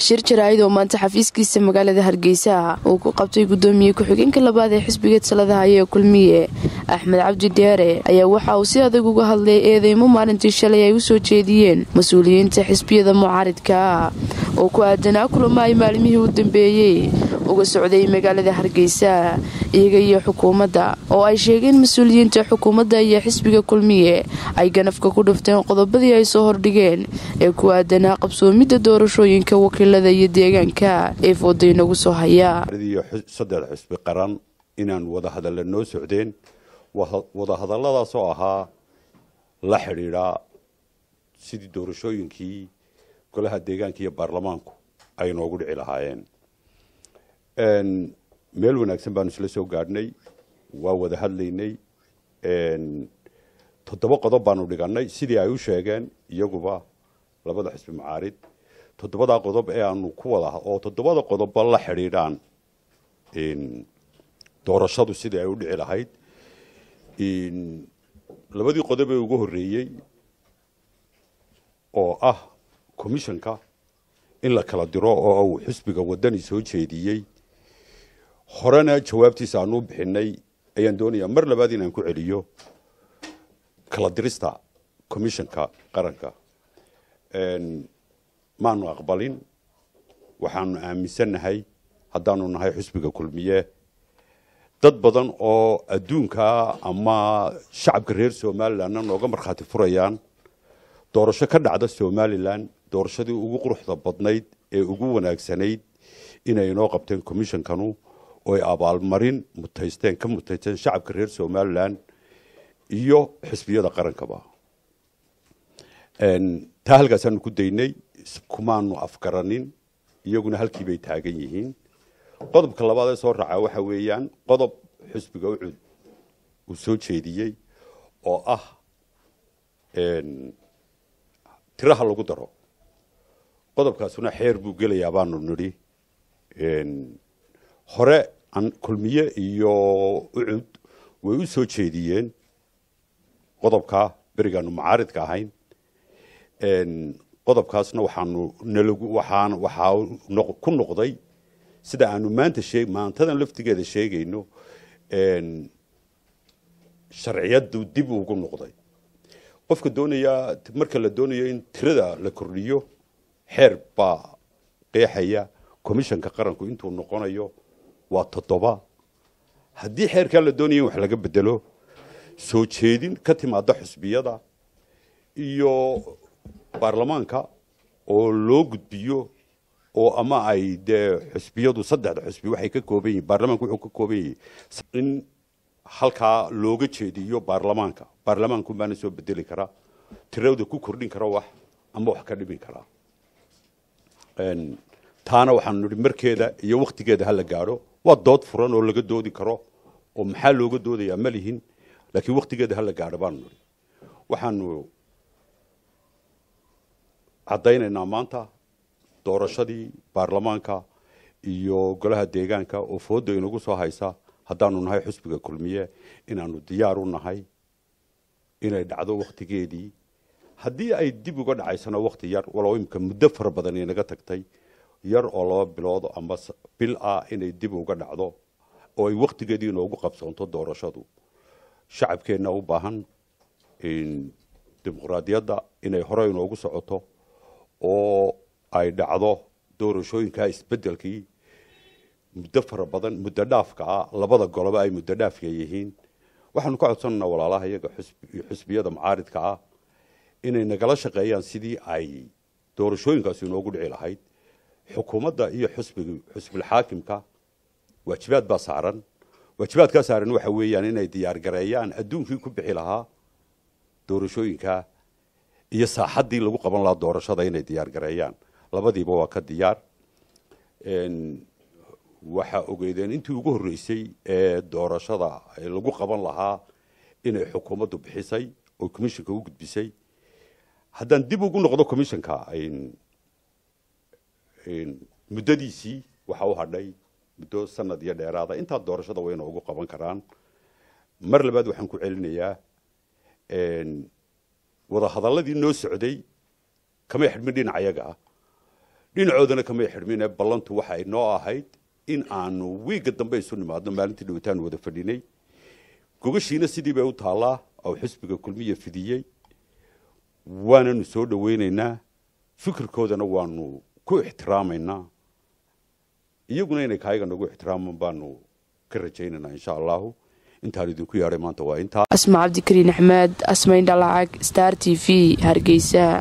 shir jaraa'id oo maanta xafiiskiisa magaalada hargeysa uu ku qabtay gudoomiye ku-xigeenka labaad ee xisbiga talada haya ee kulmiye axmed cabdi dheere ayaa waxa uu si adag uga hadlay eedeymo maalintii shalay ay u soo jeediyeen mas-uuliyiinta xisbiyada mucaaridka oo ku aadanaa kulamo ay maalimihii u dambeeyey uga socday magaalada hargeysa iyaga iyo xukuumadda oo ay sheegeen mas-uuliyiinta xukuumadda iyo xisbiga kulmiye ay ganafka ku dhufteen qodobadii ay soo hordhigeen ee ku aadanaa qabsoomidda doorashooyinka wakiilada iyo deegaanka ee fooda inagu soo haya saddex xisbi qaran inaan wadahadalla noo socdeen wadahadalladaasoo ahaa la xidhiidhaa sidii doorashooyinkii golaha deegaanka iyo baarlamaanku ay noogu dhici lahaayeen meel wanaagsan baanu isla soo gaadhnay waa wada hadlaynay toddoba qodob baanu dhigannay sidii ay u sheegeen iyaguba labada xisbi macaarid toddobadaa qodob ee aanu ku wada oo toddobada qodobba la xidhiidhaan doorashadu sidii ay u dhici lahayd labadii qodob ee ugu horreeyey oo ah commissionka in la kala diro oo uu xisbiga waddani soo jeediyey horena jawaabtiisa aanu u bixinay ayaan doonayaa mar labaad inaan ku celiyo kala dirista commissionka qaranka maanu aqbalin waxaanu aaminsannahay haddaanu nahay xisbiga kulmiye dad badan oo adduunka ama shacabka reer somalilandna nooga markhaati furayaan doorasho ka dhacda somalilan doorashadii ugu quruxda badnayd ee ugu wanaagsanayd inay inoo qabteen commissionkanu ooy abaalmarin mutaysteen ka mutaysteen shacabka reer somalilan iyo xisbiyada qarankaba taa halkaasaanu ku daynay kumaanu afgaranin iyaguna halkii bay taagan yihiin qodobka labaad ee soo raacaa waxa weeyaan qodob xisbiga ucud uu soo jeediyey oo ah tiraha lagu daro qodobkaasuna xeer buu gelayaa baanu nidhi hore kulmiye iyo ucud way u soo jeediyeen qodobkaa berigaanu macaaridka ahayn qodobkaasna waxaanu nalagu waxaan waxaa ku noqday sida aanu maanta shee maantadan laftigeeda sheegayno sharciyadu dib ugu noqday qofka doonaya marka la doonayo in tirada la kordhiyo xeer baa qeexaya commissionka qaranku intuu noqonayo waa toddoba haddii xeerkaa la doonaya in wax laga bedelo soo jeedin ka timaada xusbiyada iyo baarlamaanka oo loo gudbiyo oo ama ay dee xusbiyadu saddexda xusbi waxay ka kooban yihin baarlamaanku wuxuu ka kooban yahay in halkaa looga jeediyo baarlamaanka baarlamaanku baana soo bedeli karaa tirada ku kordhin kara wax ama wax ka dhimin karaa taana waxaanu nihi markeeda iyo waktigeeda hala gaadho waa dood furan oo laga doodi karo oo maxaa looga doodayaa ma lihin laakiin waktigeeda hala gaadho baanu nihi waxaanu caddaynaynaa maanta doorashadii baarlamaanka iyo golaha deegaanka oo fooda inagu soo haysa haddaanu nahay xusbiga kulmiye inaanu diyaar u nahay inay dhacdo waktigeedii haddii ay dib uga dhacaysana wakti yar walow imika muddo fara badan inaga tagtay yar oo laba bilood ama bil ah inay dib uga dhacdo oo ay waktigeedii inoogu qabsoonto doorashadu shacabkeenna u baahan dimuqraadiyadda inay hore inoogu socoto oo ay dhacdo doorashooyinkaa isbedelkii muddo fara badan muddo dhaafka ah labada goloba ay muddo dhaafka yihiin waxaanu ka codsanaynaa walaalaha iyaga xusbiyada macaaridka ah inay nagala shaqeeyaan sidii ay doorashooyinkaasi inoogu dhici lahayd xukuumadda iyo xusbig xusbilxaakimka waajibaad baa saaran waajibaadkaa saaran waxa weeyaan inay diyaargareeyaan adduunkii ku bixi lahaa doorashooyinka iyo saaxaddii lagu qaban lahaa doorashada inay diyaargareeyaan labadiiba waa ka diyaar waxaa ogeydeen intii ugu horreysay ee doorashada lagu qaban lahaa inay xukuumaddu bixisay oo commissionka u gudbisay haddaan dib ugu noqdo commissionka muddadiisii waxa u hadhay muddo sanad iyo dheeraada intaa doorashada wayna ugu qaban karaan mar labaad waxaan ku celinayaa wada hadalladii noo socday kamay xidhmin dhinac ayaga ah dhinacoodana kamay xidhmine ballantu waxay noo ahayd in aanu wiigga dambe isu nimaadno maalintii dhawitaan wada fadhinay gogashiina sidii bay u taallaa oo xisbiga kulmiya fidiyey waananu soo dhaweynaynaa fikirkoodana waanu ku ixtiraamaynaa iyaguna inay kaayaga nagu ixtiraaman baanu ka rajaynaynaa insha allahu intaan idinku yeadhay maanta waa intaa asma cabdikariin axmed asmayn dhalacag star t v hargeysa